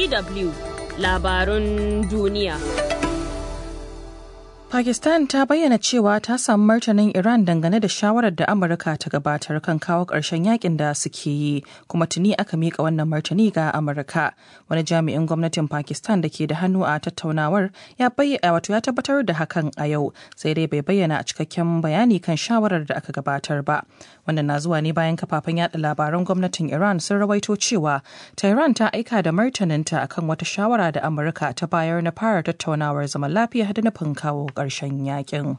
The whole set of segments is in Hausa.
DW labarun duniya. Pakistan ta bayyana cewa ta samu martanin Iran dangane da shawarar da Amurka ta gabatar kan kawo ƙarshen yakin da suke yi, kuma tuni aka miƙa wannan martani ga Amurka. Wani jami'in gwamnatin Pakistan da ke da hannu a tattaunawar ya bayyana wato ya tabbatar da hakan a yau, sai dai bai bayyana a cikakken bayani kan shawarar da aka gabatar ba. Wannan na zuwa ne bayan kafafen yada labaran gwamnatin Iran sun rawaito cewa Tehran ta aika da martaninta akan wata shawara da Amurka ta bayar na fara tattaunawar zaman lafiya da nufin kawo ƙarshen yakin.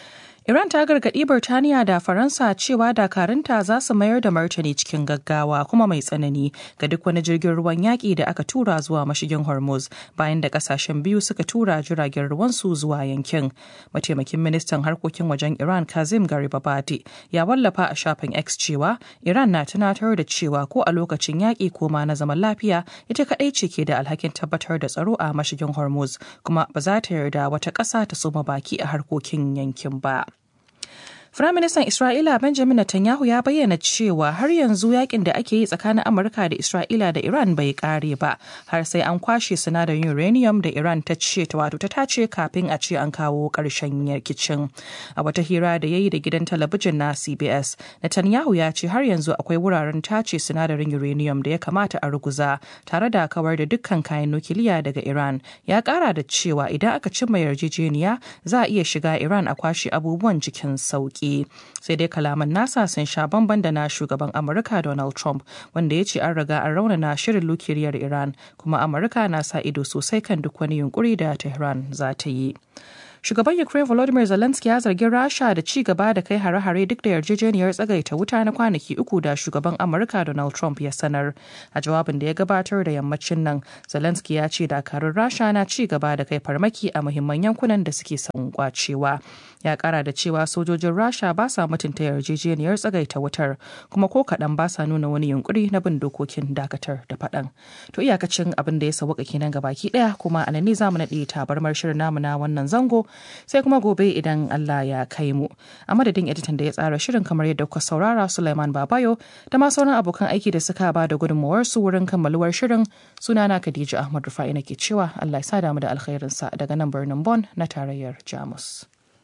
Iran ta gargaɗi Birtaniya da Faransa cewa dakarunta za su mayar da martani cikin gaggawa kuma mai tsanani ga duk wani jirgin ruwan yaƙi da aka tura zuwa mashigin Hormuz bayan da ƙasashen biyu suka tura jiragen ruwansu zuwa yankin. Mataimakin ministan harkokin wajen Iran Kazim Garibabadi ya wallafa a shafin X cewa Iran na tunatar da cewa ko a lokacin yaƙi ko ma na zaman lafiya ita kaɗai ce ke da alhakin tabbatar da tsaro a mashigin Hormuz kuma ba za ta yarda wata ƙasa ta soma baki a harkokin yankin ba. Firaministan Isra'ila Benjamin Netanyahu ya bayyana cewa har yanzu yakin da ake yi tsakanin Amurka da Isra'ila da Iran bai kare ba har sai an kwashe sinadarin uranium da Iran ta ce ta wato ta tace kafin a ce an kawo ƙarshen rikicin. A wata hira da ya yi da gidan talabijin na CBS, Netanyahu ya ce har yanzu akwai wuraren tace sinadarin uranium da ya kamata a ruguza tare da kawar da dukkan kayan nukiliya daga Iran. Ya ƙara da cewa idan aka cimma yarjejeniya za a iya shiga Iran a kwashe abubuwan cikin sauki. sai dai kalaman nasa sun sha bamban da na shugaban amurka donald trump wanda ya ce an riga an raunana shirin nukiliyar iran kuma amurka na sa ido sosai kan duk wani yunkuri da tehran za ta yi shugaban ukraine volodymyr zelensky ya zargi rasha da ci gaba da kai hare-hare duk da yarjejeniyar tsagaita wuta na kwanaki uku da shugaban amurka donald trump ya sanar a jawabin da ya gabatar da yammacin nan zelensky ya ce dakarun rasha na ci gaba da kai farmaki a muhimman yankunan da suke son kwacewa ya kara da cewa sojojin rasha ba sa mutunta yarjejeniyar tsagaita wutar kuma ko kaɗan ba sa nuna wani yunkuri na bin dokokin dakatar da faɗan to iyakacin abin da ya sauka kenan gabaki ɗaya kuma a nan ne zamu naɗe tabarmar shirin namu na wannan zango sai kuma gobe idan Allah ya kai mu. A madadin editan da ya tsara shirin kamar yadda kuka saurara Sulaiman Babayo da ma sauran abokan aiki da suka ba da gudunmawar su wurin kammaluwar shirin sunana Khadija Ahmad Rufa'i nake cewa Allah ya sa damu da alkhairinsa daga nan birnin Bon na tarayyar Jamus.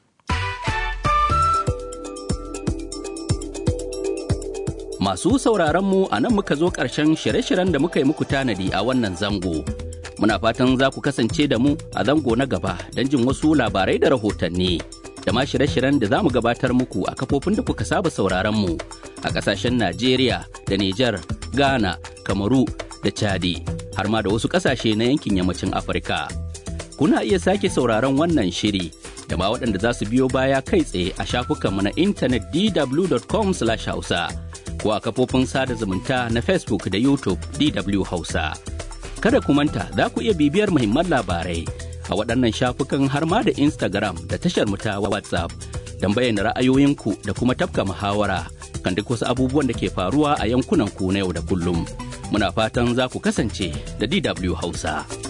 Masu sauraron mu a nan muka zo ƙarshen shirye-shiryen da muka yi muku tanadi a wannan zango. Muna fatan za ku kasance da mu a zango na gaba don jin wasu labarai da rahotanni. Da ma shirye-shiryen da za mu gabatar muku a kafofin da kuka saba sauraron mu a ƙasashen Najeriya da Nijar, Ghana, Kamaru da Chadi, har ma da wasu ƙasashe na yankin yammacin Afirka. Kuna iya sake sauraron wannan shiri da ma waɗanda za su biyo baya kai tsaye a shafukanmu na intanet dw.com/hausa. ko a kafofin sada zumunta na Facebook da YouTube DW Hausa. Kada ku manta za ku iya bibiyar muhimman labarai a waɗannan shafukan har ma da Instagram da tashar mu ta WhatsApp don bayyana ra'ayoyinku da kuma tafka muhawara kan duk wasu abubuwan da ke faruwa a yankunan ku na yau da kullum. Muna fatan za ku kasance da DW Hausa.